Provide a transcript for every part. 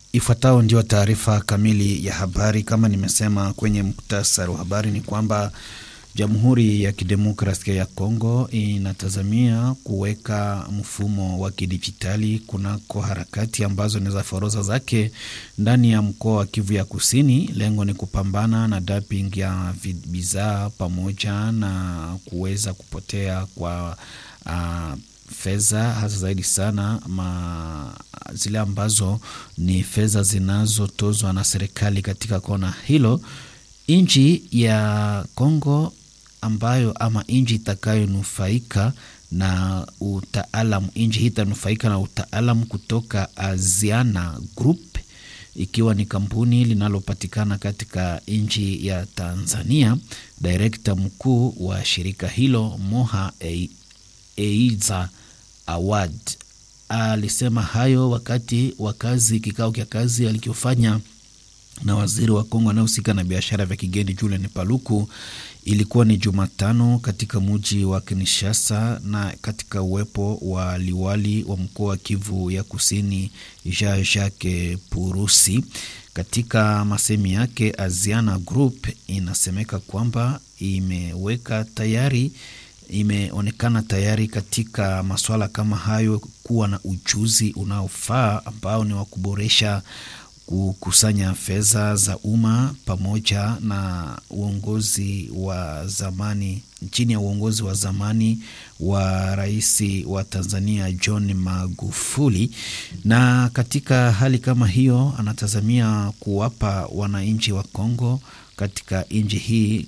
Ifuatayo ndio taarifa kamili ya habari. Kama nimesema kwenye muktasari wa habari, ni kwamba Jamhuri ya Kidemokrasia ya Kongo inatazamia kuweka mfumo wa kidijitali kunako harakati ambazo ni za forodha zake ndani ya mkoa wa Kivu ya Kusini. Lengo ni kupambana na dumping ya bidhaa pamoja na kuweza kupotea kwa uh, fedha hasa zaidi sana ma zile ambazo ni fedha zinazotozwa na serikali katika kona hilo. Nchi ya Kongo ambayo ama nchi itakayonufaika na utaalamu, nchi hii itanufaika na utaalamu kutoka Aziana Group, ikiwa ni kampuni linalopatikana katika nchi ya Tanzania. Direkta mkuu wa shirika hilo Moha Eiza Awad alisema hayo wakati wa kazi kikao cha kazi alikofanya na waziri wa Kongo anayehusika na biashara vya kigeni Julien Paluku. Ilikuwa ni Jumatano katika muji wa Kinshasa na katika uwepo wa liwali wa mkoa wa Kivu ya Kusini Jean Jacques Purusi. Katika masemi yake, Aziana Group inasemeka kwamba imeweka tayari imeonekana tayari katika masuala kama hayo kuwa na ujuzi unaofaa ambao ni wa kuboresha kukusanya fedha za umma pamoja na uongozi wa zamani chini ya uongozi wa zamani wa rais wa Tanzania John Magufuli. Na katika hali kama hiyo, anatazamia kuwapa wananchi wa Kongo katika nchi hii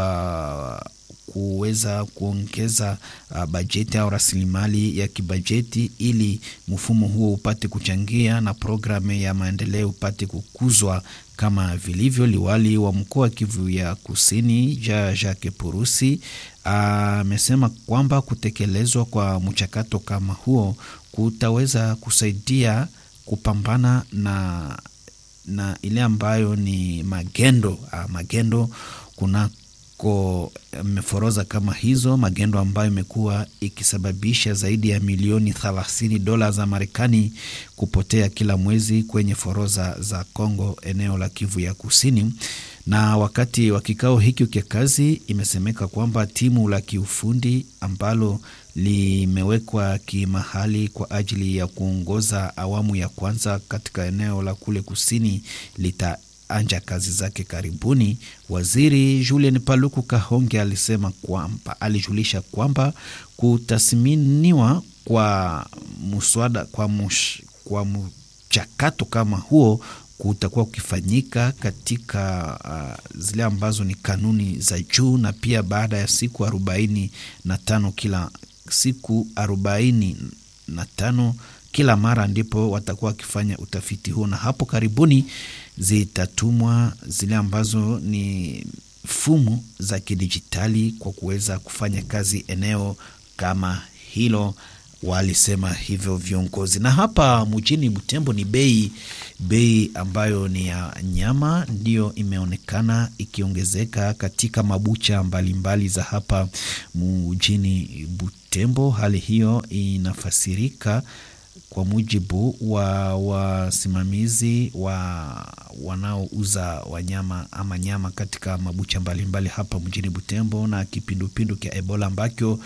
kwa kuweza kuongeza uh, bajeti au rasilimali ya kibajeti ili mfumo huo upate kuchangia na programu ya maendeleo upate kukuzwa kama vilivyo. Liwali wa mkoa wa Kivu ya Kusini ja Jacques Purusi amesema uh, kwamba kutekelezwa kwa mchakato kama huo kutaweza kusaidia kupambana na, na ile ambayo ni magendo uh, magendo kuna ko meforoza kama hizo magendo ambayo imekuwa ikisababisha zaidi ya milioni 30 dola za Marekani kupotea kila mwezi kwenye foroza za Kongo, eneo la Kivu ya Kusini. Na wakati wa kikao hiki cha kazi, imesemeka kwamba timu la kiufundi ambalo limewekwa kimahali kwa ajili ya kuongoza awamu ya kwanza katika eneo la kule kusini lita anja kazi zake karibuni. Waziri Julien Paluku Kahonge alisema kwamba alijulisha kwamba kutathminiwa kwa muswada kwa, mush, kwa mchakato kama huo kutakuwa kukifanyika katika uh, zile ambazo ni kanuni za juu, na pia baada ya siku arobaini na tano kila siku arobaini na tano kila mara ndipo watakuwa wakifanya utafiti huo, na hapo karibuni zitatumwa zile ambazo ni fumu za kidijitali kwa kuweza kufanya kazi eneo kama hilo, walisema hivyo viongozi. Na hapa mjini Butembo ni bei bei ambayo ni ya nyama ndiyo imeonekana ikiongezeka katika mabucha mbalimbali mbali za hapa mjini Butembo. Hali hiyo inafasirika kwa mujibu wa wasimamizi wa wanaouza wanyama ama nyama katika mabucha mbalimbali mbali hapa mjini Butembo, na kipindupindu cha Ebola ambacho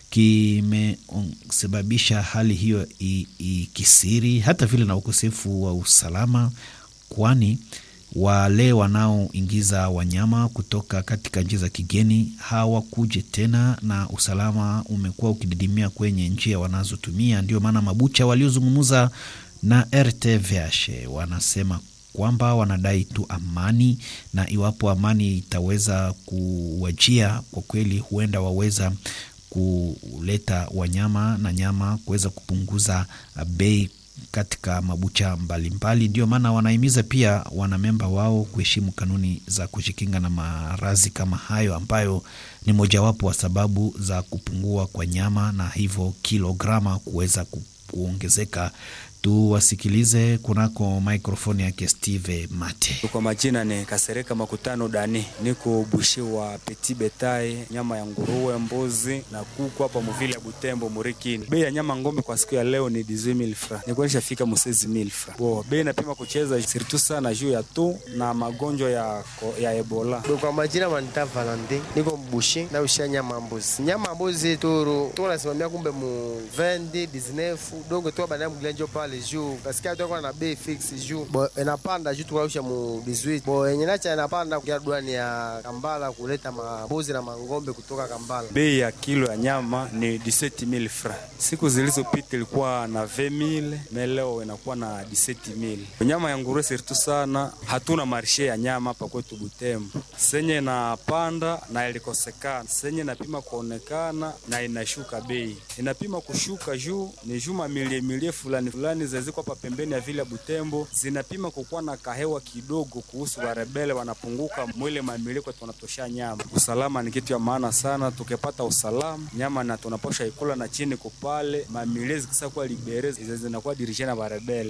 kimesababisha hali hiyo ikisiri, hata vile na ukosefu wa usalama, kwani wale wanaoingiza wanyama kutoka katika nchi za kigeni hawakuje tena, na usalama umekuwa ukididimia kwenye njia wanazotumia. Ndio maana mabucha waliozungumza na RTVH wanasema kwamba wanadai tu amani, na iwapo amani itaweza kuwajia, kwa kweli huenda waweza kuleta wanyama na nyama kuweza kupunguza bei katika mabucha mbalimbali. Ndio maana wanahimiza pia wanamemba wao kuheshimu kanuni za kujikinga na maradhi kama hayo, ambayo ni mojawapo wa sababu za kupungua kwa nyama na hivyo kilograma kuweza kuongezeka Tuwasikilize kunako mikrofoni yake Steve Mate. Kwa majina ni Kasereka Makutano Dani, niko bushi wa Petit Betai, nyama ya nguruwe, mbuzi na kuku hapa muvile ya Butembo Murikini. Bei ya nyama ngombe kwa siku ya leo ni 18000 francs, nilikuwa nishafika mu 16000 francs. Bo bei napima kucheza sirtu sana juu ya tu na magonjwa ya, ya Ebola. Kwa majina manita Valente, niko mbushi na ushia nyama mbuzi, nyama mbuzi turu tu nasimamia kumbe mu 20 19 dogo tu bana mglenjo pale juu kasikia tu na bei fix juu bo inapanda juu tukausha mu 18 bo yenye nacha inapanda kwa duani ya Kambala kuleta mabuzi na mangombe kutoka Kambala. Bei ya kilo ya nyama ni 17000 francs. Siku zilizopita ilikuwa na 20000 na leo inakuwa na 17000. Nyama ya nguruwe sirtu sana, hatuna marshe ya nyama hapa kwetu Butembo. Senye inapanda na ilikosekana, senye inapima kuonekana na inashuka bei, inapima kushuka juu ni juma milie milie fulani fulani zaziko hapa pembeni ya vile Butembo zinapima kukuwa na kahewa kidogo kuhusu warebele wanapunguka mwile mamilie kwa tunatosha nyama. Usalama ni kitu ya maana sana, tukipata usalama nyama na tunaposha ikula na chini kupale mamilie zikisa kuwa libere zinakuwa dirishana warebele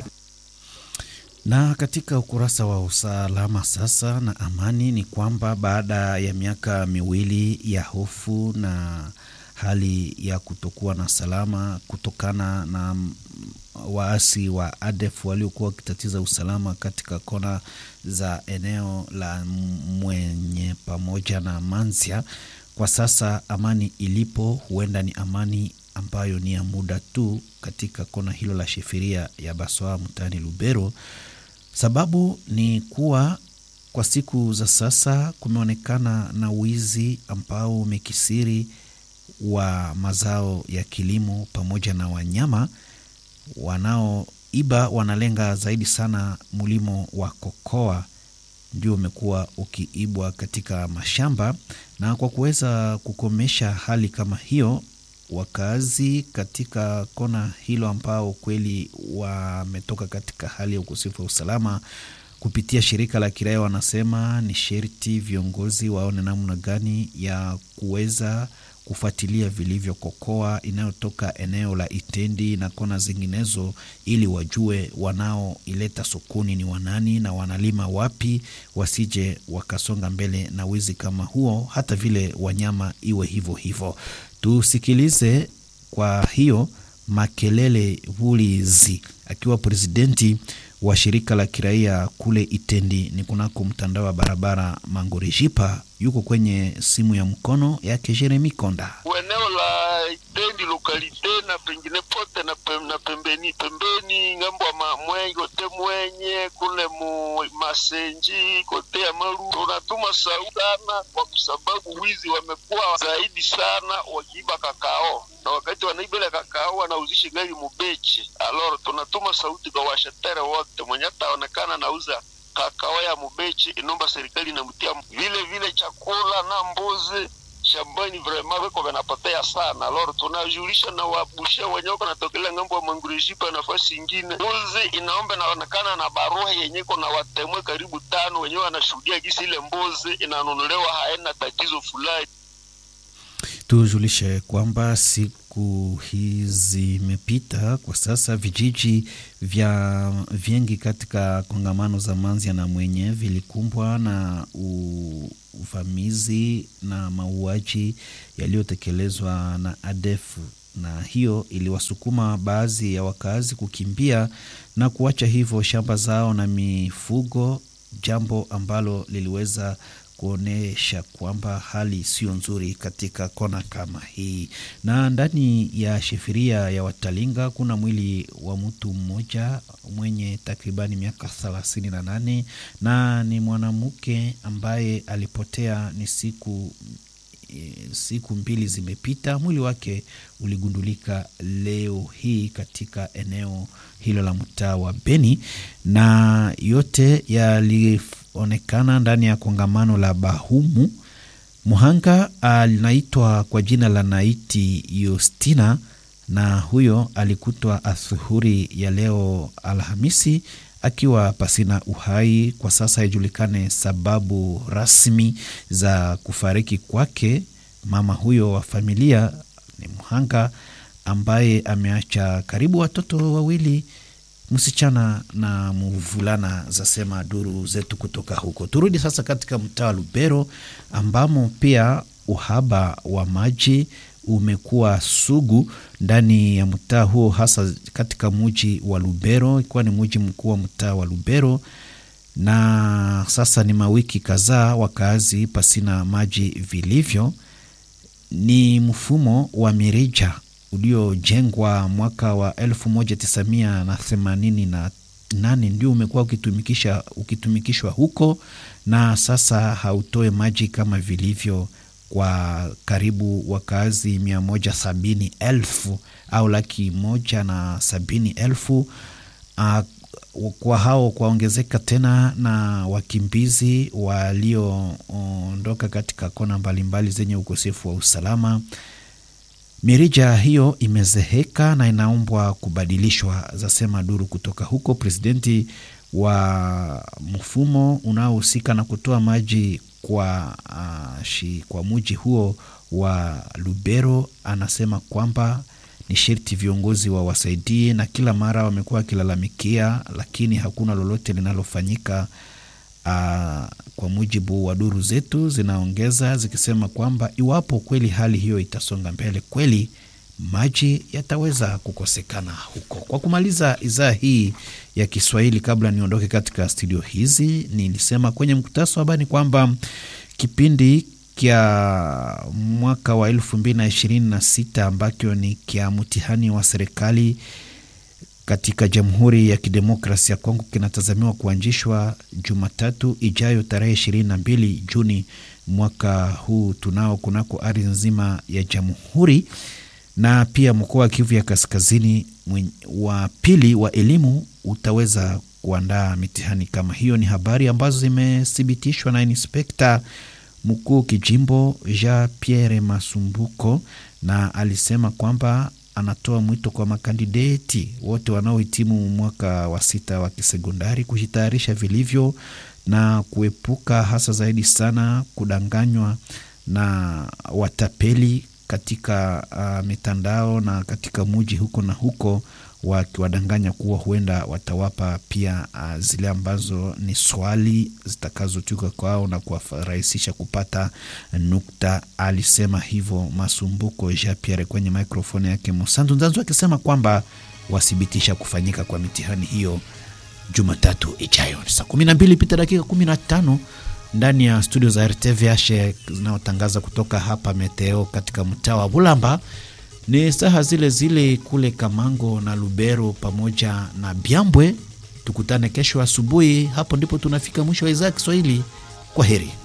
na katika ukurasa wa usalama sasa na amani ni kwamba baada ya miaka miwili ya hofu na hali ya kutokuwa na salama kutokana na waasi wa ADF waliokuwa wakitatiza usalama katika kona za eneo la Mwenye pamoja na Manzia, kwa sasa amani ilipo huenda ni amani ambayo ni ya muda tu katika kona hilo la Shefiria ya Baswa mtaani Lubero. Sababu ni kuwa kwa siku za sasa kumeonekana na wizi ambao umekisiri wa mazao ya kilimo pamoja na wanyama. Wanaoiba wanalenga zaidi sana mlimo wa kokoa, ndio umekuwa ukiibwa katika mashamba, na kwa kuweza kukomesha hali kama hiyo wakazi katika kona hilo ambao kweli wametoka katika hali ya ukosefu wa usalama kupitia shirika la kiraia wanasema ni sherti viongozi waone namna gani ya kuweza kufuatilia vilivyo kokoa inayotoka eneo la Itendi na kona zinginezo, ili wajue wanaoileta sokoni ni wanani na wanalima wapi, wasije wakasonga mbele na wizi kama huo, hata vile wanyama iwe hivyo hivyo. Tusikilize kwa hiyo Makelele Vulizi akiwa presidenti wa shirika la kiraia kule Itendi ni kunako mtandao wa barabara Mangorejipa, yuko kwenye simu ya mkono yake Jeremi Konda. Eneo la Itendi lokalite na pengine pote na, pem, na pembeni pembeni ngambo ya mwenye kote mwenye kule mu masenji kote ya maru tunatuma sauti sana, kwa sababu wizi wamekuwa zaidi sana wakiiba kakao na wakati wanaiba ile kakao wanauzisha gari mubechi. Aloro tunatuma sauti kwa washetere wote, mwenye ataonekana nauza kakao ya mubechi, inomba serikali inamtia vile vile chakula na mbuzi shambani vrema viko vinapotea sana. Loro tunajulisha na wabusha wenye wako natokelea ngambo ya Mangureshipa nafasi ingine, mbuzi inaomba inaonekana na barua yenye iko na watemwe karibu tano wenyewe wanashuhudia gisi ile mbuzi inanunuliwa haina tatizo fulani. Tujulishe kwamba siku hizi imepita kwa sasa, vijiji vya vingi katika kongamano za Manzia na Mwenye vilikumbwa na uvamizi na mauaji yaliyotekelezwa na ADF, na hiyo iliwasukuma baadhi ya wakazi kukimbia na kuacha hivyo shamba zao na mifugo, jambo ambalo liliweza kuonyesha kwamba hali sio nzuri katika kona kama hii. Na ndani ya shefiria ya Watalinga kuna mwili wa mtu mmoja mwenye takribani miaka thelathini na nane na ni mwanamke ambaye alipotea ni siku siku mbili zimepita. Mwili wake uligundulika leo hii katika eneo hilo la mtaa wa Beni, na yote yalionekana ndani ya kongamano la Bahumu. Muhanga anaitwa kwa jina la Naiti Yostina, na huyo alikutwa asuhuri ya leo Alhamisi akiwa pasina uhai. Kwa sasa haijulikane sababu rasmi za kufariki kwake. Mama huyo wa familia ni mhanga ambaye ameacha karibu watoto wawili msichana na mvulana, zasema duru zetu kutoka huko. Turudi sasa katika mtaa wa Lubero ambamo pia uhaba wa maji umekuwa sugu ndani ya mtaa huo, hasa katika muji wa Lubero, ikiwa ni muji mkuu wa mtaa wa Lubero na sasa ni mawiki kadhaa wakaazi pasina maji vilivyo. Ni mfumo wa mirija uliojengwa mwaka wa 1988 ndio umekuwa ukitumikisha ukitumikishwa huko, na sasa hautoe maji kama vilivyo kwa karibu wakaazi mia moja sabini elfu au laki moja na sabini elfu uh, kwa hao kwaongezeka tena na wakimbizi walioondoka katika kona mbalimbali zenye ukosefu wa usalama. Mirija hiyo imezeheka na inaombwa kubadilishwa, zasema duru kutoka huko. Presidenti wa mfumo unaohusika na kutoa maji kwa, uh, shi, kwa muji huo wa Lubero anasema kwamba ni sherti viongozi wawasaidie, na kila mara wamekuwa wakilalamikia, lakini hakuna lolote linalofanyika. Uh, kwa mujibu wa duru zetu zinaongeza zikisema kwamba iwapo kweli hali hiyo itasonga mbele, kweli maji yataweza kukosekana huko. Kwa kumaliza idhaa hii ya Kiswahili, kabla niondoke katika studio hizi, nilisema kwenye mkutasa wa habari kwamba kipindi kya mwaka wa elfu mbili na ishirini na sita ambacho ni kya mtihani wa serikali katika Jamhuri ya Kidemokrasi ya Kongo kinatazamiwa kuanzishwa Jumatatu ijayo tarehe ishirini na mbili Juni mwaka huu tunao kunako ardhi nzima ya jamhuri, na pia mkoa wa Kivu ya Kaskazini wa pili wa elimu utaweza kuandaa mitihani kama hiyo. Ni habari ambazo zimethibitishwa na inspekta mkuu kijimbo Jean Pierre Masumbuko, na alisema kwamba anatoa mwito kwa makandideti wote wanaohitimu mwaka wa sita wa kisekondari kujitayarisha vilivyo na kuepuka hasa zaidi sana kudanganywa na watapeli katika uh, mitandao na katika muji huko na huko, wakiwadanganya kuwa huenda watawapa pia uh, zile ambazo ni swali zitakazotuka kwao na kuwarahisisha kupata nukta. Alisema hivyo Masumbuko Jean Pierre kwenye mikrofoni yake Musantu Nzanzu, akisema kwamba wathibitisha kufanyika kwa mitihani hiyo Jumatatu ijayo. Ni saa kumi na mbili pita dakika kumi na tano ndani ya studio za RTVH zinayotangaza kutoka hapa Meteo katika mtaa wa Bulamba. Ni saha zile zile kule Kamango na Lubero pamoja na Byambwe. Tukutane kesho asubuhi, hapo ndipo tunafika mwisho wa idhaa ya Kiswahili. Kwa heri.